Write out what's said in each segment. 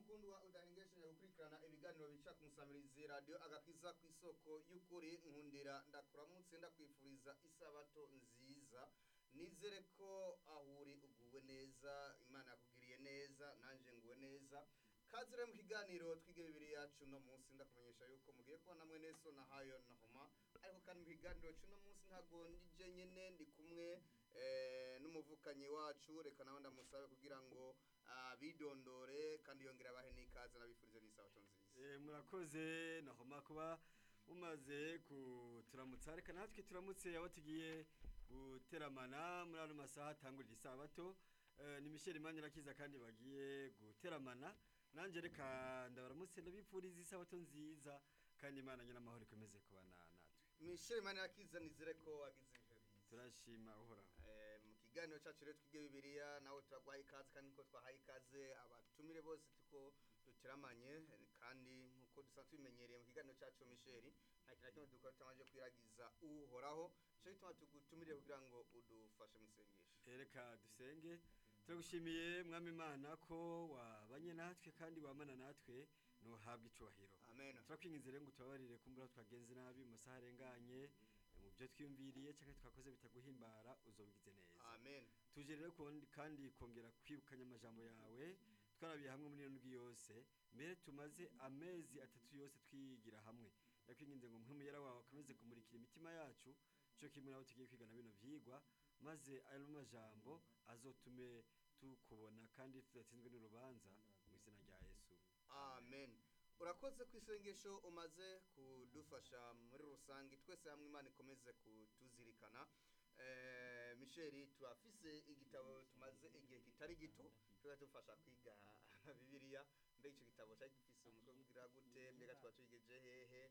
mukundwa udahengesheje gukurikirana ibiganiro bica ku musamirizi radiyo agakiza ku isoko y'ukuri nkundira ndakuramutse ndakwifuriza isabato nziza nizere ko aho uri uguwe neza imana yakugiriye neza nanjye nguwe neza kazi rero mu kiganiro twige bibiri yacu uno munsi ndakumenyesha yuko mugiye kubona namwe neso na hayo na homa ariko kandi mu kiganiro cy'uno munsi ntabwo ndije nyine ndi kumwe eh, n'umuvukanyi wacu reka nawe ndamusabe kugira ngo ah, bidondore kandi yongera abahe n'ikaze nabifurize n'isabato nziza Eh, murakoze nahoma kuba mumaze kuturamutsa reka natwe turamutse abo tugiye guteramana muri ano masaha atangurira isabato Eh, ni Michel Manirakiza kandi bagiye guteramana nanje reka ndabaramutse ndabipfuriza isabato nziza kandi Imana nyina amahoro ikomeze kubana natwe misheli mani yakiza nizere ko wagize ibihe byiza turashima uhoraho Eh, mu kiganiro cyacu rero twige bibiliya nawe turaguhaye ikaze kandi niko twahaye ikaze abatumire bose tuko duteramanye eh, kandi nkuko dusanzwe tubimenyereye mu kiganiro cyacu misheli nta kintu na kimwe dukora tutamaze kwiragiza uhoraho cyo gituma tugutumire kugira ngo udufashe mu isengesho Eh, reka dusenge turagushimiye mwami Imana ko wabanye natwe kandi wamana natwe nuhabwa icubahiro amen turakwinginze rero ngo tubabarire kumbura twagenze nabi mu masaha arenganye eh, mu byo twiyumviriye cyangwa twakoze bitaguhimbara uzobigize neza amen tuje rero kundi- kandi kongera kwibukanya amajambo yawe twarabiye hamwe muri iyo ndwi yose mbere tumaze amezi atatu yose twigira hamwe ndakwinginze ngo mpumuyera wawe akomeze kumurikira imitima yacu cyo kimwe nabo tugiye kwigana bino vyigwa maze ayo majambo azotume tukubona kandi tudatsinzwe n'urubanza mu izina rya yesu amen urakoze ku isengesho umaze kudufasha muri rusange twese hamwe imana ikomeze kutuzirikana Eh, misheli turafise igitabo tumaze igihe kitari gito tuba tufasha kwiga bibiliya mbega icyo gitabo cyari gifise umutwe kugira gute mbega tuba tuyigeje hehe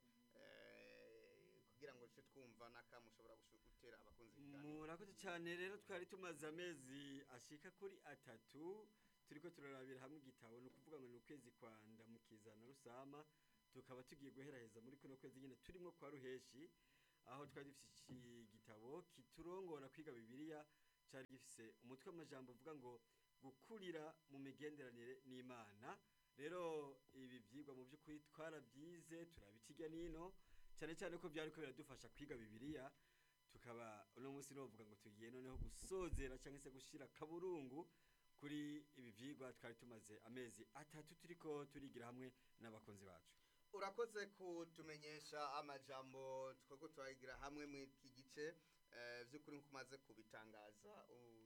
Eh, kugira ngo duce twumva n'akamu ushobora gushu- gutera abakunzi b'ikiganiro murakoze cyane rero twari tumaze amezi ashika kuri atatu turiko turarabira hamwe igitabo ni ukuvuga ngo ni ukwezi kwa ndamukiza na rusama tukaba tugiye guheraheza muri kuno kwezi nyine turimo kwa ruheshi aho twari dufise iki gitabo kiturongora kwiga bibiliya cari gifise umutwe w'amajambo uvuga ngo gukurira mu migenderanire n'imana rero ibi vyigwa mu by'ukuri twarabyize turabikirya nino cyane cyane ko byariko biradufasha kwiga bibiliya tukaba uno munsi novuga ngo tugiye noneho gusozera cyangwa se gushira kaburungu kuri ibi vyigwa twari tumaze amezi atatu turiko turigira hamwe n'abakunzi bacu urakoze kutumenyesha amajambo twako turayigira hamwe mu iki gice eh, vy'ukuri nkuko umaze kubitangaza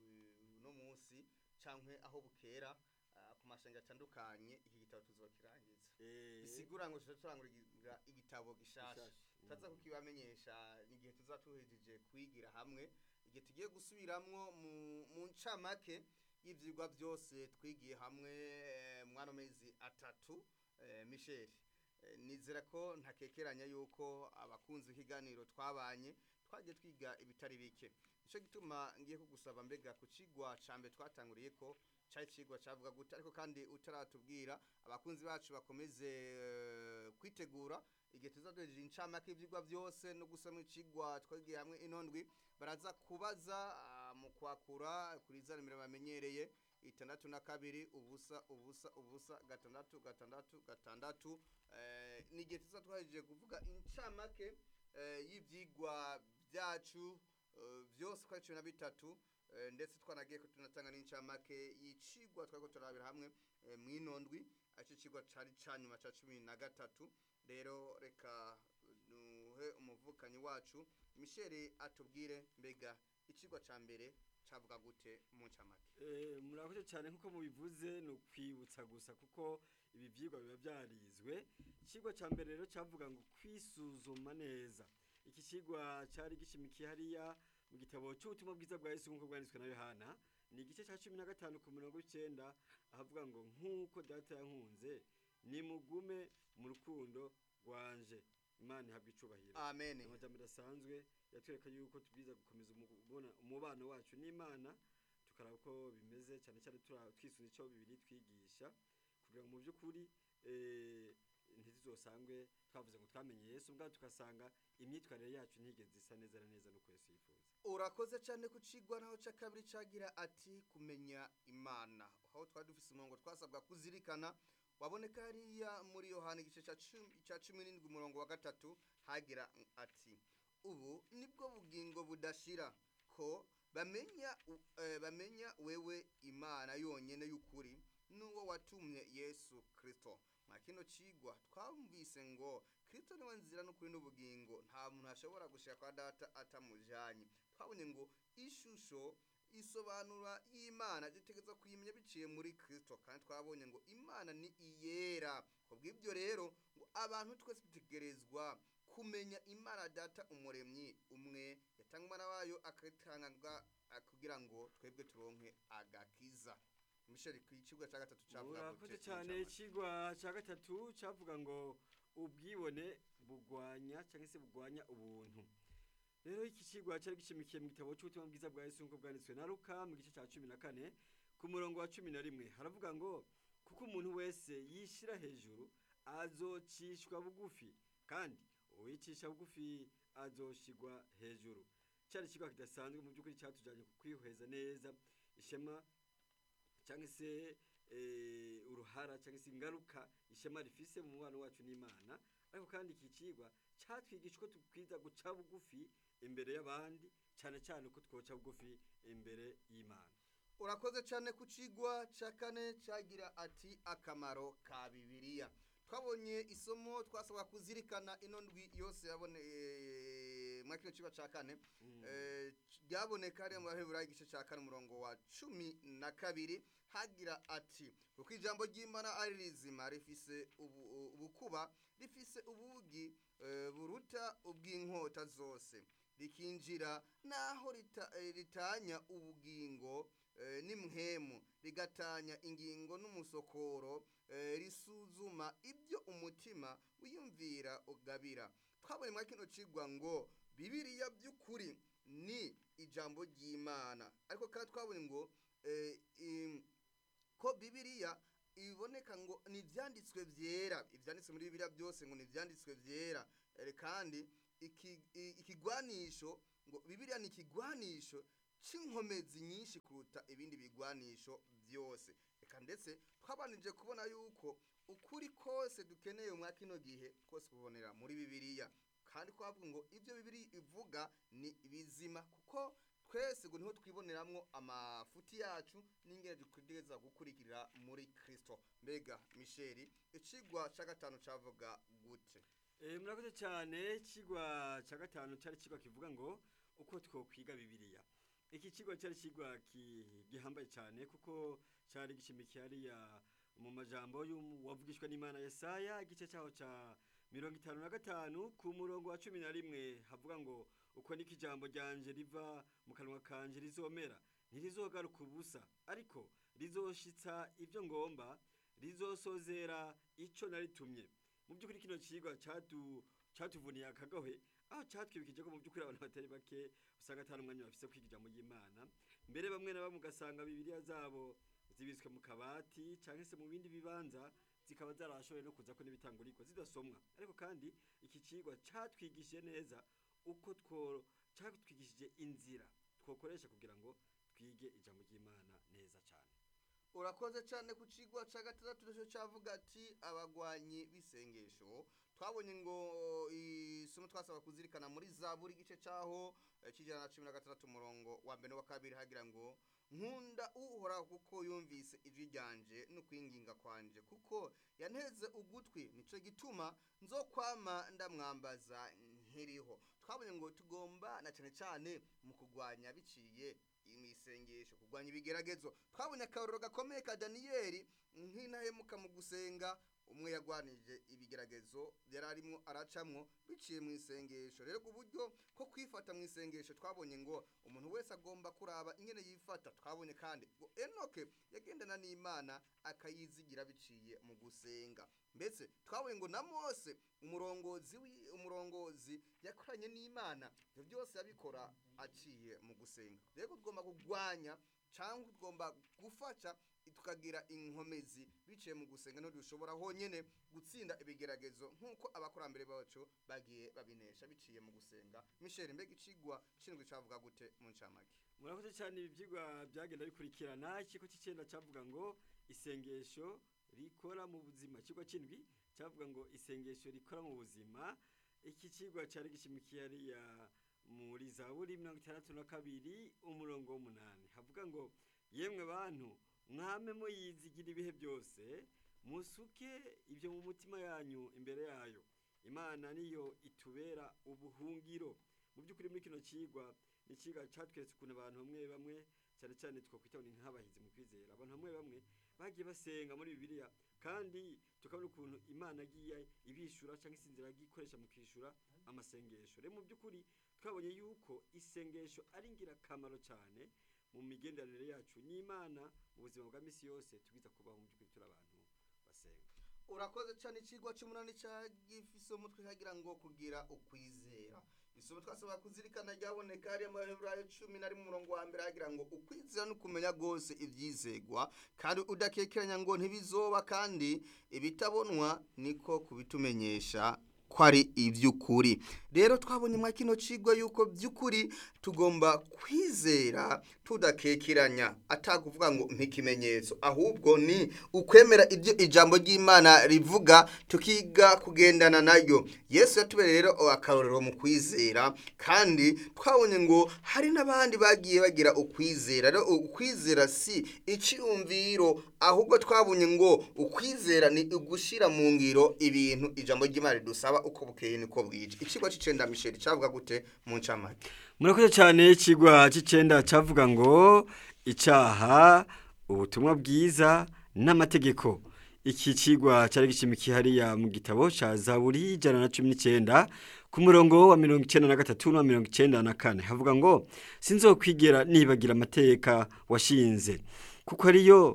u- uno munsi cankwe aho bukera ah, ku mashenga atandukanye iki gitabo tuzokirangiza bisigura ngo tuza turangurira igitabo gishasha Gishasha, tutaza mm. kukibamenyesha igihe tuza tuhejeje kwigira hamwe igihe tugiye gusubiramwo mu mu ncamake y'ivyigwa byose twigiye hamwe eh, mwano mezi atatu eh, Michel Eh, nizera ko ntakekeranya yuko abakunzi ikiganiro twabanye twagiye twiga ibitari bike nicyo gituma ngiye kugusaba mbega ku kigwa cambe twatanguriye ko cari cigwa cavuga gute ariko kandi utaratubwira abakunzi bacu bakomeze eh, kwitegura igihe tuzaduhejeje incamake y'ivyigwa byose no gusoma icigwa twagiye hamwe inondwi baraza kubaza ah, mu kwakura kuri za nimero bamenyereye itandatu na kabiri ubusa ubusa ubusa gatandatu gatandatu gatandatu eh, ni igihe tuza twahejeje kuvuga incamake eh, y'ivyigwa byacu eh, byose uko ari cumi na bitatu eh, ndetse twanagiye ko tunatanga n'incamake y'icigwa twariko turabira hamwe eh, mw'inondwi aricyo cigwa cari ca nyuma ca cumi na gatatu rero reka duhe umuvukanyi wacu misheli atubwire mbega icigwa ca mbere cavuga gute mu ncamake Eh, murakoze cyane nkuko mubivuze ni ukwibutsa gusa kuko ibi vyigwa biba vyarizwe ikigwa ca mbere rero cavuga ngo kwisuzuma neza iki kigwa cari gishimikiye hariya mu gitabo c'ubutumwa bwiza bwa yesu nk'uko bwanditswe na yohana ni igice ca cumi na gatanu ku mirongo icenda ahavuga ngo nk'uko data yankunze nimugume mu rukundo rwanje imana ihabwa icubahiro amen amajambo adasanzwe yatwereka yuko tubwiza gukomeza umubona- umubano wacu n'imana tukaraba uko bimeze cyane cyane tura- twisunze icyo bibiri twigisha kugira ngo mu by'ukuri eh, ntituzosangwe twavuze ngo twamenye yesu ubwaho tugasanga imyitwarire yacu ntigeze isa neza na neza nuko yesu yifuza urakoze cyane ku cigwa naho ca kabiri cagira ati kumenya imana aho twari dufise umurongo twasabwa kuzirikana waboneka hariya muri yohani igice ca cumi- ca cumi n'indwi umurongo wa gatatu hagira ati ubu nibwo bugingo budashira ko bamenya u- eh, bamenya wewe imana yonyene y'ukuri n'uwo watumye yesu kristo mwa kino cigwa twumvise ngo kristo niwe nzira n'ukuri n'ubugingo nta muntu ashobora gushika kwa data atamujanye twabonye ngo ishusho isobanura y'imana dutegereza kuyimenya biciye muri kristo kandi twabonye ngo imana ni iyera kubw'ibyo rero ngo abantu twese dutegerezwa kumenya imana data umuremyi umwe yatanga umwana wayo akatanga kugira ngo twebwe turonke agakiza misheri ku kigo cya gatatu cyavuga murakoze cyane ikigwa cya gatatu cyavuga ngo ubwibone bugwanya cyangwa se bugwanya ubuntu rero iki kigwa cyari gishimikiye mu gitabo cy'ubutumwa bwiza bwa yesu nk'uko bwanditswe na luka mu gice cya cumi na kane ku murongo wa cumi na rimwe haravuga ngo kuko umuntu wese yishyira hejuru azocishwa bugufi kandi uwicisha bugufi azoshigwa hejuru cyari ikigwa kidasanzwe mu by'ukuri cyatujyanye ku kwihweza neza ishema cyangwa se eh, uruhara cyangwa se ingaruka ishema rifise mu mubano wacu n'imana ariko kandi iki kigwa cyatwigisha uko tukwiza guca bugufi imbere y'abandi cyane cyane uko twoca bugufi imbere y'imana urakoze cyane ku kigwa cya kane cyagira ati akamaro ka bibiliya twabonye isomo twasabwa kuzirikana ino ndwi yose yaboneye muri kino kigo cya kane Mm. Eh, ryaboneka hariya mu baheburayo igice cya kane umurongo wa cumi na kabiri hagira ati kuko ijambo ry'imana ari rizima rifise ubu- ubukuba rifise ubugi eh, buruta ubw'inkota zose rikinjira naho rita- eh, ritanya ubugingo eh, n'imhemu rigatanya ingingo n'umusokoro eh, risuzuma ibyo umutima wiyumvira ugabira twabonye muri kino cigwa ngo bibiliya by'ukuri ni ijambo ry'imana ariko kandi twabonye ngo eh, im- ko bibiliya iboneka ngo ni ibyanditswe byera ibyanditswe muri bibiliya byose ngo ni ibyanditswe byera Eh, kandi iki- i- ikigwanisho ngo bibiliya ni ikigwanisho c'inkomezi nyinshi kuruta ibindi bigwanisho byose reka ndetse twabanije kubona yuko ukuri kose dukeneye mwa kino gihe kose kubonera muri bibiliya kandi twavuga ngo ibyo bibiri ivuga ni bizima kuko twese ngo niho twiboneramwo amafuti yacu n'ingene dutegereza gukurikira muri kristo mbega misheri icigwa ca gatanu cavuga gute Eh, murakoze cyane ikigwa cya gatanu cyari ikigwa kivuga ngo uko twokwiga bibiliya iki kigwa cyari ikigwa ki- gihambaye cyane kuko cyari gishimikiye hariya mu majambo y'umu- wavugishwa n'imana yesaya igice cyaho cya mirongo itanu na gatanu ku murongo wa cumi na rimwe havuga ngo uko niko ijambo ryanje riva mu kanwa kanje rizomera ntirizogaruka ubusa ariko rizoshitsa ibyo ngomba rizosozera icyo naritumye mu by'ukuri kino kigwa cyatu cyatuvuniye akagahe aho cyatwibukije ko mu by'ukuri abantu batari bake usanga atari umwanya bafise kwiga ijambo ry'imana mbere bamwe na bamwe ugasanga bibiliya zabo zibitswe mu kabati cyangwa se mu bindi bibanza zikaba zarashoboye no kuza ko n'ibitangurikwa zidasomwa ariko kandi iki kigwa cyatwigishije neza uko two cyatwigishije inzira twokoresha kugira ngo twige ijambo ry'imana neza cyane urakoze cyane ku cigwa ca gatandatu nico cavuga ati abagwanyi b'isengesho twabonye ngo isomo twasaba kuzirikana muri zaburi igice caho eh, c'ijana na cumi na gatandatu umurongo wa mbere wa kabiri hagira ngo nkunda uhoraho kuko yumvise ijwi ryanje n'ukwinginga kwanje kuko yanteze ugutwi nico gituma nzokwama ndamwambaza nkiriho twabonye ngo tugomba na cyane cyane mu kugwanya biciye imisengesho kugwanya ibigeragezo twabonye akarorero gakomeye ka daniyeli nk'intahemuka mu gusenga umwe yagwanije ibigeragezo yari arimo aracamwo biciye mu isengesho rero ku buryo ko kwifata mu isengesho twabonye ngo umuntu wese agomba kuraba ingene yifata twabonye kandi ngo enoke yagendana n'imana akayizigira biciye mu gusenga mbese twabonye ngo na mose umurongozi wi- umurongozi yakoranye n'imana ibyo byose yabikora aciye mu gusenga rero tugomba kugwanya cyangwa tugomba gufasha tukagira inkomezi biciye mu gusenga no dushobora honyene gutsinda ibigeragezo nk'uko abakurambere bacu bagiye babinesha biciye mu gusenga misheli mbega icigwa cishinzwe cavuga gute mu ncamake murakoze cyane ibi byigwa byagenda bikurikirana ikigo cy'icyenda cyavuga ngo isengesho rikora mu buzima ikigwa c'indwi cavuga ngo isengesho rikora mu buzima iki cigwa cari gishimikiye hariya muri zaburi mirongo itandatu na kabiri umurongo w'umunani havuga ngo yemwe bantu mwame muyizigira ibihe byose musuke ibyo mu mutima yanyu imbere yayo imana niyo itubera ubuhungiro mu by'ukuri muri kino cigwa ni icigwa catweretse ukuntu abantu bamwe bamwe cyane cyane twakwita ngo ni nk'abahizi mu kwizera abantu bamwe bamwe bagiye basenga muri bibiliya kandi tukabona ukuntu imana agiye ibishura cyangwa se inzira yagiye ikoresha mu kwishyura amasengesho rero mu by'ukuri twabonye yuko isengesho ari ingirakamaro cyane mu migenderanire yacu n'imana mu buzima bwa misi yose tubwiza kubaho mu by'ukuri turi abantu basenga urakoze cyane ikigwa cy'umunani cyagifise umutwe kagira ngo kugira ukwizera isomo twasaba kuzirikana ryaboneka hariya mu baheburayo cumi na rimwe umurongo wa mbere hagira ngo ukwizera ni ukumenya rwose ibyizegwa kandi udakekeranya ngo ntibizoba kandi ibitabonwa niko kubitumenyesha ko ari iby'ukuri rero twabonye mwa kino kigo yuko by'ukuri tugomba kwizera tudakekeranya atakuvuga ngo nk'ikimenyetso ahubwo ni ukwemera ibyo ijambo ry'imana rivuga tukiga kugendana nayo yesu yatubereye rero akarorero mu kwizera kandi twabonye ngo hari n'abandi bagiye bagira ukwizera rero ukwizera si icyumviro ahubwo twabonye ngo ukwizera ni ugushyira mu ngiro ibintu ijambo ry'imana ridusaba uko bukeye niko bwije ikigo cy'icenda misheri cyavuga gute mu ncamake murakoze cyane ikigwa cy'icenda cyavuga ngo icyaha ubutumwa bwiza n'amategeko iki kigwa cyari gishimikiye hariya mu gitabo cya zaburi ijana na cumi n'icyenda ku murongo wa mirongo icyenda na gatatu na mirongo icyenda na kane havuga ngo sinzokwigera nibagira amateka washinze kuko ariyo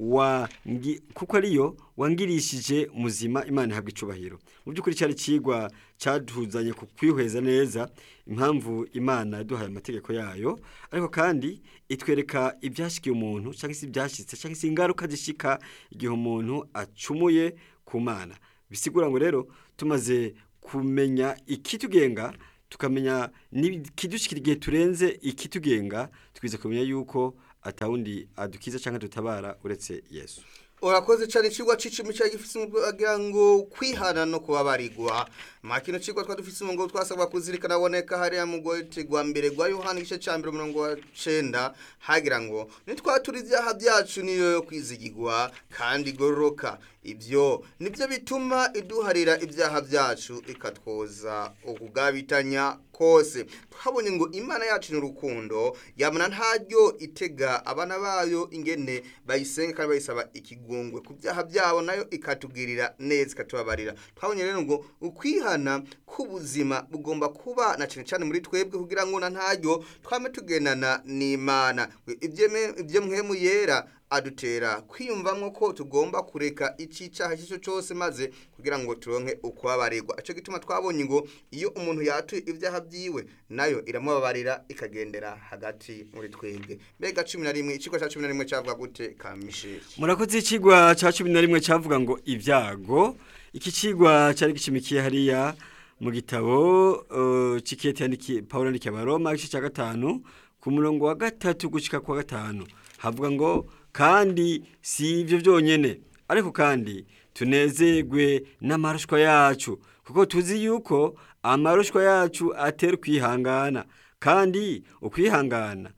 wangi kuko ariyo wangirishije muzima imana ihabwa icubahiro mu by'ukuri cyari kigwa cyaduzanye ku kwihweza neza impamvu imana yaduhaye amategeko yayo ariko kandi itwereka ibyashikiye umuntu cyangwa se ibyashyitse cyangwa se ingaruka zishika igihe umuntu acumuye ku mana bisigura ngo rero tumaze kumenya ikitugenga tukamenya n'ikidushikira igihe turenze ikitugenga twize kumenya yuko atawundi adukiza cyangwa dutabara uretse yesu urakoze cyane ikigwa c'icumi cya gifise agira ngo kwihana no kubabarirwa mwa kino cigwa twa dufise umurongo twasabwa kuzirikana aboneka hariya mu gote gwa mbere gwa yohana igice ca mbere umurongo wa cenda hagira ngo nitwatura ivyaha vyacu niyo yo kwizigirwa kandi igororoka ibyo nibyo bituma iduharira ibyaha byacu ikatwoza ukugabitanya kose twabonye ngo imana yacu ni urukundo yamana ntaryo itega abana bayo ingene bayisenga kandi bayisaba ikigongwe ku byaha byabo nayo ikatugirira neza ikatubabarira twabonye rero ngo ukwihana k'ubuzima bugomba kuba na cyane cyane muri twebwe kugira ngo na ntaryo twame tugendana n'imana ibyo mwemu yera adutera kwiyumvamo ko tugomba kureka icyaha icyo cyose maze kugira ngo turonke ukubabarirwa icyo gituma twabonye ngo iyo umuntu yatuye ibyaha byiwe nayo iramubabarira ikagendera hagati muri twebwe mbega cumi na rimwe ikigo cya cumi na rimwe cyavuga gute ka misheri murakoze ikigwa cya cumi na rimwe cyavuga ngo ibyago iki kigwa cyari gishimikiye hariya mu gitabo cikete yandikiye paul yandikiye abaroma igice cya gatanu ku murongo wa gatatu gushyika ku wa gatanu havuga ngo kandi si ibyo byonyine ariko kandi tunezerwe n'amarushwa yacu kuko tuzi yuko amarushwa yacu atera ukwihangana kandi ukwihangana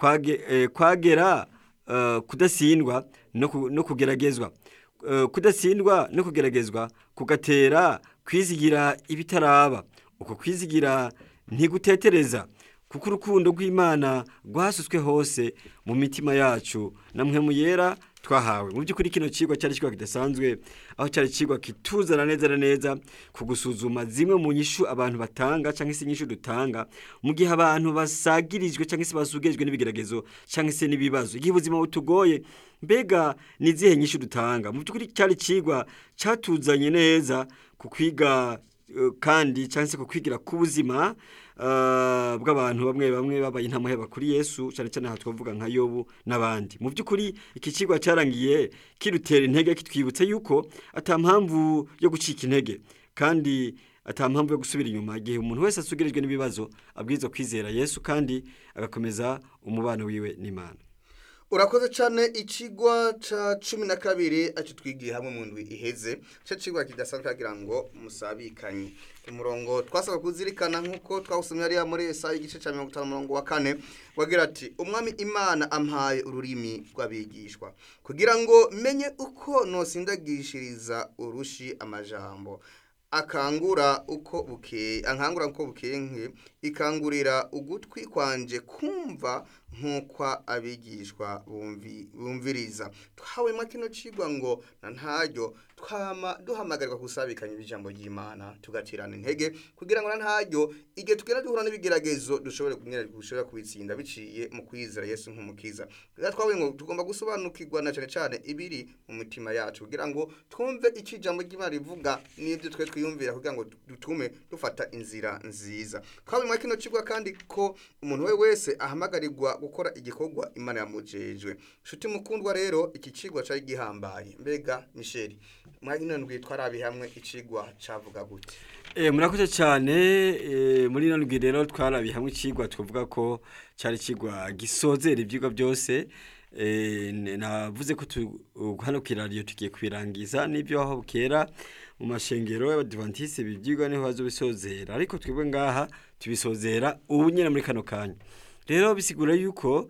kwagera kudasindwa no kugeragezwa kudasindwa no kugeragezwa kugatera kwizigira ibitaraba uko kwizigira ntigutetereza kuko urukundo rw'imana rwasutswe hose mu mitima yacu na mwe yera twahawe mu by'ukuri kino kigwa cyari kigwa kidasanzwe aho cyari kigwa kituzana neza na neza ku gusuzuma zimwe mu nyishu abantu batanga cyangwa se inyishu dutanga mu gihe abantu basagirijwe cyangwa se basugirijwe n'ibigeragezo cyangwa se n'ibibazo igihe ubuzima butugoye mbega ni izihe nyishu dutanga mu by'ukuri cyari kigwa cyatuzanye neza ku kwiga kandi cyangwa se ku kwigira ku buzima bw'abantu bamwe bamwe babaye intamuheba kuri yesu cyane cyane aha twavuga nka yobu n'abandi mu by'ukuri iki kigo cyarangiye kirutera intege kitwibutsa yuko atampamvu yo gucika intege kandi atampamvu yo gusubira inyuma igihe umuntu wese asugirijwe n'ibibazo abwirizwa kwizera yesu kandi agakomeza umubano wiwe n'imana urakoze cyane ikigwa ca cumi na kabiri aco twigiye hamwe mu ndwi iheze ico cigwa kidasanzwe kagira ngo musabikanye umurongo twasaba kuzirikana nk'uko twawusomye hariya muri esayi igice ca mirongo itanu umurongo wa kane wagira ati umwami imana ampaye ururimi rw'abigishwa kugira ngo menye uko nosindagishiriza urushi amajambo akangura uko bukeye ankangura uko bukeye nke ikangurira ugutwi kwanje kumva nk'uko abigishwa bumvi- bumviriza twahawemo kino cigwa ngo na ntaryo twama duhamagarirwa gusabikanya ijambo ry'imana tugatirana intege kugira ngo na ntaryo igihe tugenda duhura n'ibigeragezo dushobore kumwera dushobora kubitsinda biciye mu kwizera yesu nk'umukiza rero twavuye ngo tugomba gusobanukirwa na cane cane ibiri mu mitima yacu kugira ngo twumve icyo ijambo ry'imana rivuga n'ibyo twe twiyumvira kugira ngo dutume dufata inzira nziza twabimwa kino cigwa kandi ko umuntu we wese ahamagarirwa gukora igikorwa imana yamujejwe nshuti mukundwa rero iki cigwa cari gihambaye mbega misheli mwanya ndwi twarabi hamwe icigwa cavuga gute Eh, murakoze cyane eh, muri ino ndwi rero twarabiye hamwe ikigwa tuvuga ko cyari ikigwa gisozera ibyigwa byose eh, n- navuze ko tu- uh, hano ku iradiyo tugiye kubirangiza n'ibyo aho bukera mu mashengero y'abadivantisi ibi byigwa niho bazobisozera ariko twebwe ngaha tubisozera ubu nyine muri kano kanya rero bisigura yuko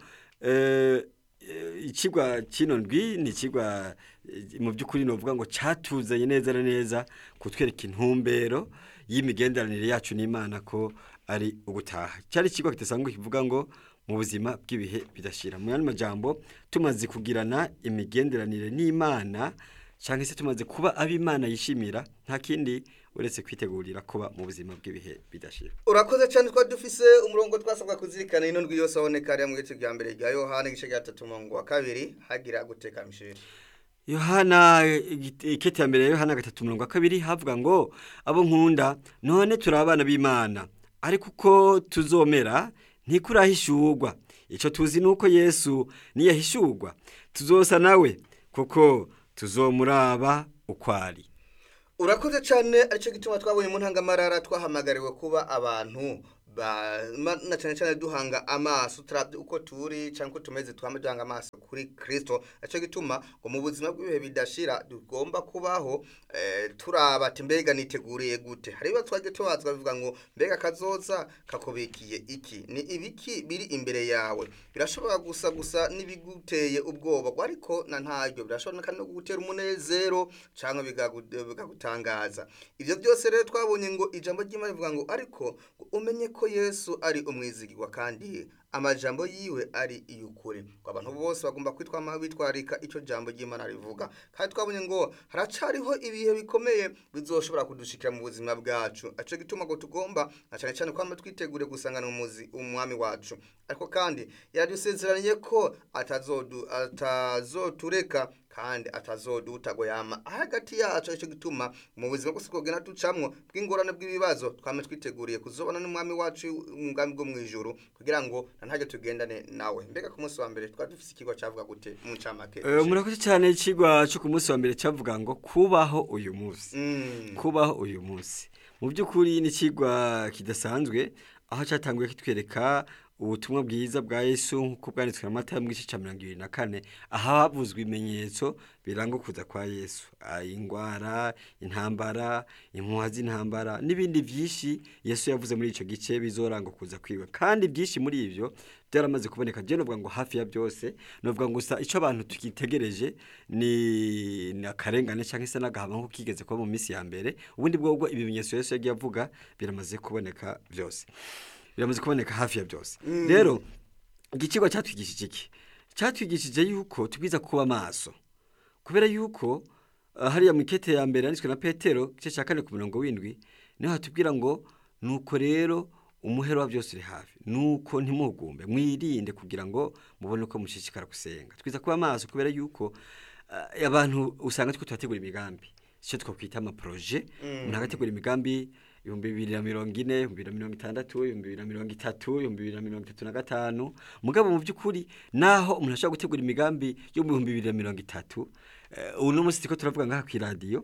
eh, eh, ikigwa kino ndwi ni ikigwa eh, mu by'ukuri novuga ngo catuzanye neza na neza kutwereka intumbero y'imigenderanire yacu n'Imana ko ari ugutaha cyari ikigwa kidasanzwe kivuga ngo mu buzima bw'ibihe bidashira mu yandi majambo tumaze kugirana imigenderanire n'Imana cyangwa se tumaze kuba ab'Imana yishimira nta kindi uretse kwitegurira kuba mu buzima bw'ibihe bidashira urakoze cyane twari dufise umurongo twasabwa kuzirikana ino ndwi yose aboneka hariya mu gice bya mbere rya yohana igice cya gatatu umurongo wa kabiri hagira guteka misheli Yohana igite- ikete ya mbere ya Yohana gatatu mirongo kabiri havuga ngo abo nkunda none turi abana b'Imana ariko uko tuzomera ntikurahishurwa ico tuzi nuko Yesu niyahishurwa tuzosa nawe kuko tuzomuraba ukwari urakoze cyane aricyo gituma twabonye mu ntangamarara twahamagariwe kuba abantu ba- ma- na cyane cyane duhanga amaso turabye uko turi cyangwa uko tumeze twama duhanga amaso kuri kirisito aricyo gituma ngo mu buzima bw'ibihe bidashira tugomba kubaho eh, turaba ati mbega niteguriye gute hari ibibazo twagiye tubazwa bivuga ngo mbega kazoza kakubikiye iki ni ibiki biri imbere yawe birashobora gusa gusa n'ibiguteye ubwoba ariko na ntaryo birashobora kandi no kugutera umunezero cyangwa bigagu- bikagutangaza ibyo byose rero twabonye ngo ijambo ry'imana rivuga ngo ariko ngo umenye ko yesu ari umwizigirwa kandi amajambo yiwe ari iy'ukuri ngo abantu bose bagomba kwitwama bitwarika icyo jambo ry'imana rivuga kandi twabonye ngo haracariho ibihe bikomeye bizoshobora kudushikira mu buzima bwacu aco gituma ngo tugomba na cyane cyane kwama twitegure gusangana umuzi umwami wacu ariko kandi yaradusezeranye ko atazodu atazotureka kandi atazoduta ngo yama hagati yacu icyo gituma mu buzima bwose twogenda ducamwo bw'ingorane bw'ibibazo twame twiteguriye kuzobana n'umwami wacu umugambi bwo mu ijuru kugira ngo na ntajya tugendane nawe mbega ku munsi wa mbere twari dufise ikigo cyavuga gute mu ncamake Eh, murakoze cyane ikigwa cyo ku munsi wa mbere cyavuga ngo kubaho uyu munsi Mm. kubaho uyu munsi mu by'ukuri ni ikigwa kidasanzwe aho cyatanguye kitwereka ubutumwa bwiza bwa yesu nk'uko bwanditswe na mata mu gice cya mirongo ibiri na kane aho havuzwe ibimenyetso biranga ukuza kwa yesu Ah, ingwara intambara impuha z'intambara n'ibindi byinshi yesu yavuze muri icyo gice bizoranga ukuza kwiwe kandi byinshi muri ibyo byaramaze kuboneka je novuga ngo hafi ya byose novuga ngo gusa icyo abantu tukitegereje ni ni akarengane cyangwa se n'agahama nk'uko kigeze kuba mu minsi ya mbere ubundi bwobwo ibimenyetso yesu yagiye avuga biramaze kuboneka byose biramaze kuboneka hafi ya byose rero igicigwa cyatwigishije iki cyatwigishije yuko tubwiza kuba maso kubera yuko ah, hariya mu ikete ya mbere yanditswe na petero igice cya kane ku mirongo w'indwi niho hatubwira ngo nuko rero umuhero wa byose uri hafi nuko ntimuhugumbe mwirinde kugira ngo mubone uko mushishikara gusenga twiza kuba maso kubera yuko ah, abantu usanga twe turategura imigambi icyo twakwita amaproje umuntu agategura imigambi ibihumbi bibiri na mirongo ine ibihumbi bibiri na mirongo itandatu ibihumbi bibiri na mirongo itatu ibihumbi bibiri na mirongo itatu na gatanu mugabo mu by'ukuri naho umuntu ashobora gutegura imigambi yo mu bihumbi bibiri na mirongo itatu eh, ubu no munsi turiko turavuga ngaha ku iradiyo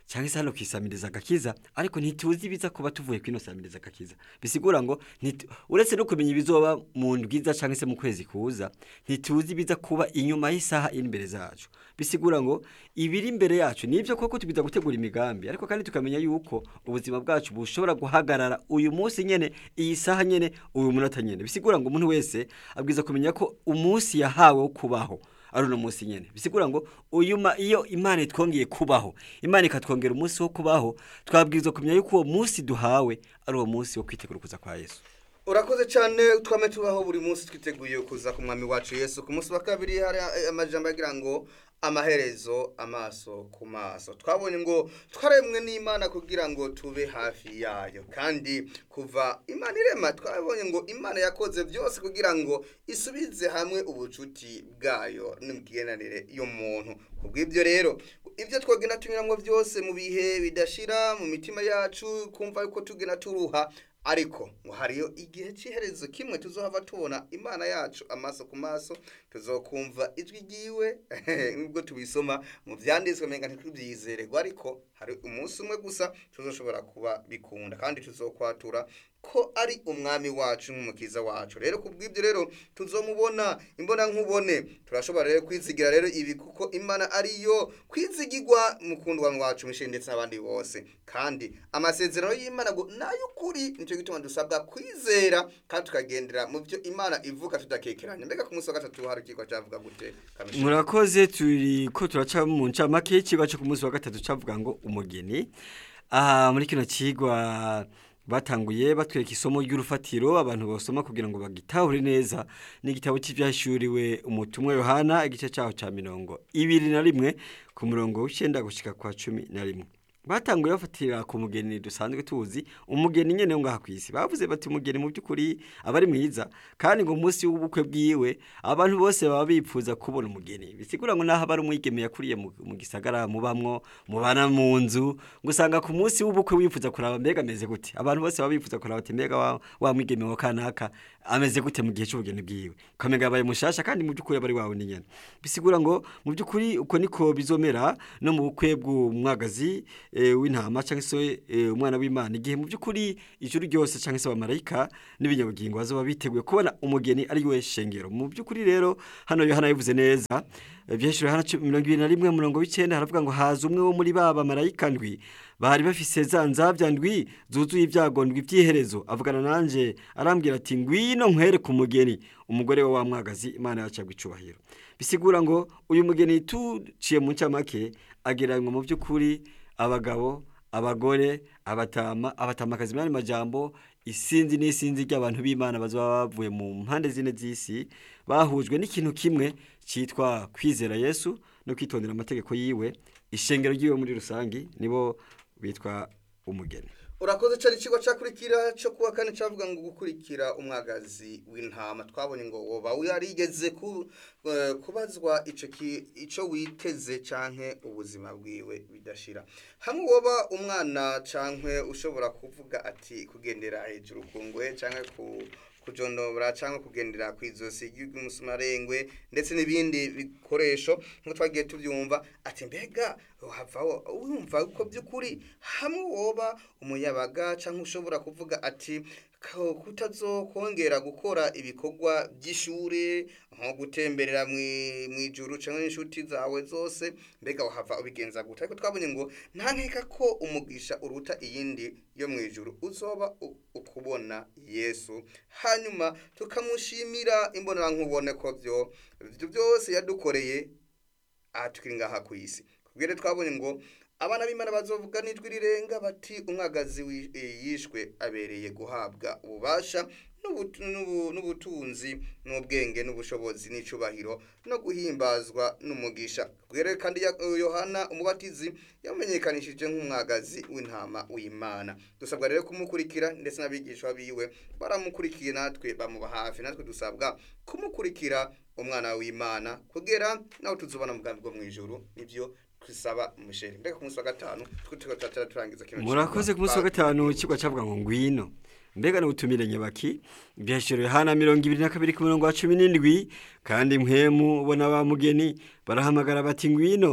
cyangwa se hano kwisamiriza agakiza ariko ntituzi ibiza kuba tuvuye kwino samiriza agakiza bisigura ngo ntitu- uretse no kumenya ibizoba mu ndwiza cyangwa se mu kwezi kuza ntituzi ibiza kuba inyuma y'isaha iri imbere zacu bisigura ngo ibiri imbere yacu nibyo koko tubwiza gutegura imigambi ariko kandi tukamenya yuko ubuzima bwacu bushobora guhagarara uyu munsi nyene iyi saha nyene uyu munota nyene bisigura ngo umuntu wese abwiza kumenya ko umunsi yahawe wo kubaho ari uno munsi nyene bisigura ngo uyu ma iyo imana itwongeye kubaho imana ikatwongera umunsi wo kubaho twabwirizwa kumenya yuko uwo munsi duhawe ari uwo munsi wo kwitegura kuza kwa yesu urakoze cyane twame tubaho buri munsi twiteguye kuza ku mwami wacu yesu ku munsi wa kabiri hari eh, amajambo agira ngo amaherezo amaso ku maso twabonye ngo twaremwe n'imana kugira ngo tube hafi yayo kandi kuva imana irema twabonye ngo imana yakoze byose kugira ngo isubize hamwe ubucuti bwayo n'imigenderanire y'umuntu ku bw'ibyo rero ibyo twagenda tunyuramo byose mu bihe bidashira mu mitima yacu kumva yuko tugenda turuha ariko ngo hariyo igihe cy'iherezo kimwe tuzohava tubona imana yacu amaso ku maso tuzokumva ijwi ryiwe nubwo tubisoma mu byanditswe menga ntitubyizererwa ariko hari umunsi umwe gusa tuzoshobora kuba bikunda kandi tuzokwatura ko ari umwami wacu n'umukiza wacu rero ku bw'ibyo rero tuzomubona imbona nkubone turashobora rero kwizigira rero ibi kuko imana ariyo kwizigirwa mukundwa wacu mishe ndetse n'abandi bose kandi amasezerano y'imana ngo n'ay'ukuri nicyo gituma dusabwa kwizera kandi tukagendera mu byo imana ivuga tudakekeranya mbega ku munsi wa gatatu hari ikigo cyavuga gute Kamishi? murakoze turi ko turaca mu ncamake y'ikigwa cyo ku munsi wa gatatu cavuga ngo umugeni aha muri kino kigwa batanguye batwereka isomo ry'urufatiro abantu basoma kugira ngo bagitahure neza n'igitabo cy'ibyashuriwe umutumwa yohana igice cyaho cya mirongo ibiri na rimwe ku murongo w'icyenda gushyika kwa cumi na rimwe batanguye bafatira ku mugeni dusanzwe tuzi umugeni nyene wo ngaha kwisi bavuze bati umugeni mu by'ukuri aba ari mwiza kandi ngo umunsi w'ubukwe bwiwe abantu bose baba bipfuza kubona umugeni bisigura ngo naho aba ari umwigeme yakuriye mu mu gisagara mubamwo mubana mu nzu ngo usanga ku munsi w'ubukwe wifuza kuraba mbega ameze gute abantu bose baba bifuza kuraba ati mbega wa, wa mwigeme wa kanaka ameze gute mu gihe cy'ubugeni bwiwe ukamenga yabaye mushasha kandi mu by'ukuri aba ari wawe nyene bisigura ngo mu by'ukuri uko niko bizomera no mu bukwe bw'umwagazi e, w'intama cyangwa se e, umwana w'imana igihe mu by'ukuri ijuru ryose cyangwa se abamarayika n'ibinyabugingo bazoba biteguye kubona umugeni ari we shengero mu by'ukuri rero hano yohana yabivuze neza byeshuro hana mirongo ibiri na rimwe murongo w'icyenda haravuga ngo haza umwe wo muri ba bamarayika ndwi bari bafise za nzabya ndwi zuzuye ibyago ndwi by'iherezo avugana nanje arambwira ati ngwino nkwere ku mugeni umugore we wa mwagazi imana yacagwa icubahiro bisigura ngo uyu mugeni tuciye mu ncamake agereranywa mu by'ukuri abagabo abagore abatama abatamakazi mu yandi majambo isinzi n'isinzi ry'abantu b'imana bazaba bavuye mu mpande zine z'isi bahujwe n'ikintu kimwe cyitwa kwizera yesu no kwitondera amategeko yiwe ishengero ry'iwe muri rusange nibo bitwa umugeni urakoze cyane ikigo cyakurikira cyo kuwa kane cyavuga ngo gukurikira umwagazi w'intama twabonye ngo woba yarigeze ku, eh, kubazwa ico ki- ico witeze canke ubuzima bwiwe bidashira hamwe woba umwana canke ushobora kuvuga ati kugendera hejuru ku ngwe canke ku kujondobora cyangwa kugendera ku izosi ry'umusumarengwe ndetse n'ibindi bikoresho nk'uko twagiye tubyumva ati mbega wava wumva ko by'ukuri hamwe woba umuyabaga cyangwa ushobora kuvuga ati ko kutazokongera gukora ibikorwa by'ishuri nko gutemberera mu ijuru cyangwa n'inshuti zawe zose mbega wahava ubigenza gute ariko twabonye ngo nta nkeka ko umugisha uruta iyindi yo mu ijuru uzoba u- ukubona yesu hanyuma tukamushimira imbonankubone ko byo ibyo byose yadukoreye aha tukiri ngaha ku isi kubwire twabonye ngo abana b'imana bazovuga n'ijwi rirenga bati umwagazi wi- eh, yishwe abereye guhabwa ububasha n'ubutu- n'ubu- n'ubutunzi n'ubwenge n'ubushobozi n'icubahiro no guhimbazwa n'umugisha kubwire kandi ya- yohana umubatizi yamenyekanishije nk'umwagazi w'intama w'imana dusabwa rero kumukurikira ndetse n'abigishwa biwe baramukurikiye natwe bamuba hafi natwe dusabwa kumukurikira umwana w'imana kugera nawe tuzubona umugambi bwo mu ijuru nibyo twisaba umushere mbega ku munsi wa gatanu twe tugatara turangiza kino murakoze ku munsi wa gatanu ikigo cyavuga ngo ngwino mbega n'ubutumire nyabaki byashyiriwe yohana mirongo ibiri na kabiri ku murongo wa cumi n'indwi kandi mwemu ubona ba mugeni barahamagara bati ngwino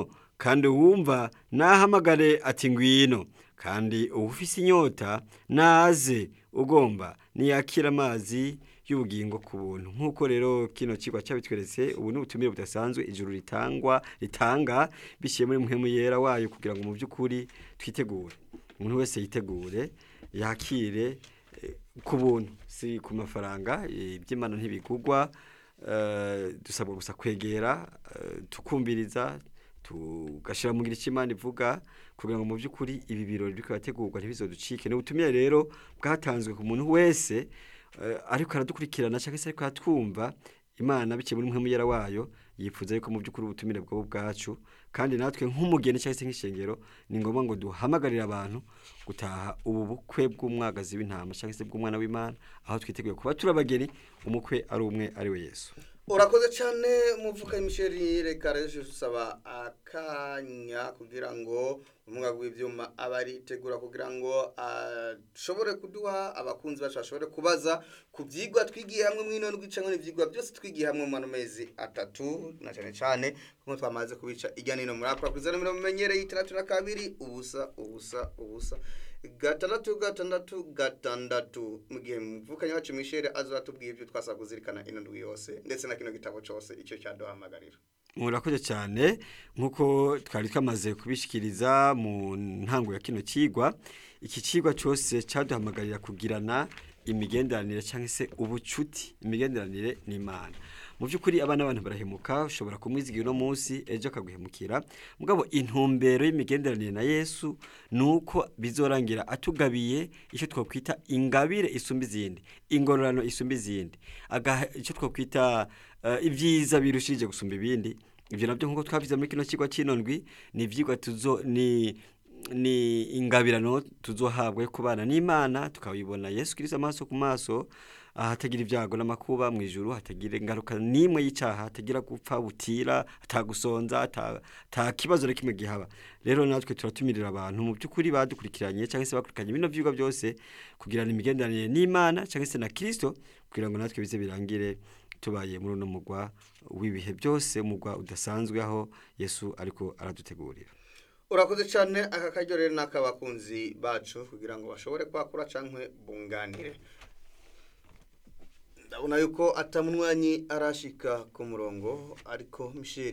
kandi uwumva nahamagare ati ngwino kandi uwufise inyota naze ugomba niyakira amazi y'ubugingo ku buntu nk'uko rero kino kigwa cyabitweretse ubu ni ubutumire budasanzwe ijuru ritangwa ritanga biciye muri muhemu yera wayo kugira ngo mu by'ukuri twitegure umuntu wese yitegure yakire eh, ku buntu si ku mafaranga eh, iby'imana ntibigugwa eh, dusabwa gusa kwegera eh, tukumviriza tugashyira mu ngiro icyo imana ivuga kugira ngo mu by'ukuri ibi birori biriko birategurwa ntibizoducike ni ubutumire rero bwatanzwe ku muntu wese eh, ariko aradukurikirana cyangwa se ariko aratwumva imana biciye muri muhemu yera wayo yifuza yuko mu by'ukuri ubutumire bwabo bwacu kandi natwe nk'umugeni cyangwa se nk'ishengero ni ngombwa ngo duhamagarire abantu gutaha ubu bukwe bw'umwagazi w'intama cyangwa se bw'umwana w'imana aho twiteguye kuba turi abageni umukwe ari umwe ari we yesu urakoze cyane muvuka imisheri reka rero usaba akanya kugira ngo umwaka w'ibyuma aba aritegura kugira ngo ashobore kuduha abakunzi bacu bashobore kubaza ku byigwa twigiye hamwe mw'ino ndwica n'ibyigwa byose twigiye hamwe mu mezi atatu na cyane cyane kuko twamaze kubica ijya n'ino muri akora kuri mirongo imenyereye itandatu na kabiri ubusa ubusa ubusa gatandatu gatandatu gatandatu mu gihe muvukanye wacu mishere azatubwiye ibyo twasaba kuzirikana ino ndwi yose ndetse na kino gitabo cyose icyo cyaduhamagarira murakoze cyane nk'uko twari twamaze kubishikiriza mu ntango ya kino kigwa iki kigwa cyose cyaduhamagarira kugirana imigenderanire cyangwa se ubucuti imigenderanire n'imana mu by'ukuri abana abantu barahemuka ushobora kumwizigira uno munsi ejo akaguhemukira mugabo intumbero y'imigenderanire na yesu ni uko bizorangira atugabiye icyo twakwita ingabire isumba izindi ingororano isumba izindi agaha icyo twakwita eh, ibyiza birushije gusumba ibindi ibyo nabyo nk'uko twabize muri kino kigo cy'inondwi ni ibyigwa tuzo ni ni ingabirano tuzohabwa yo kubana n'imana tukabibona yesu kirisito amaso ku maso ahatagira ibyago n'amakuba mu ijuru hatagira ingaruka n'imwe y'icyaha hatagira gupfa butira atagusonza ata kibazo na kimwe gihaba rero natwe turatumirira abantu mu by'ukuri badukurikiranye cyangwa se bakurikiranye bino byigwa byose kugirana imigenderanire n'imana cyangwa se na kirisito kugira ngo natwe bize birangire tubaye muri uno mugwa w'ibihe byose umugwa udasanzwe aho yesu ariko aradutegurira urakoze cyane aka karyo rero n'ak'abakunzi bacu kugira ngo bashobore kwakura cyangwa bunganire ndabona yuko atamunwanyi arashika ku murongo ariko misheri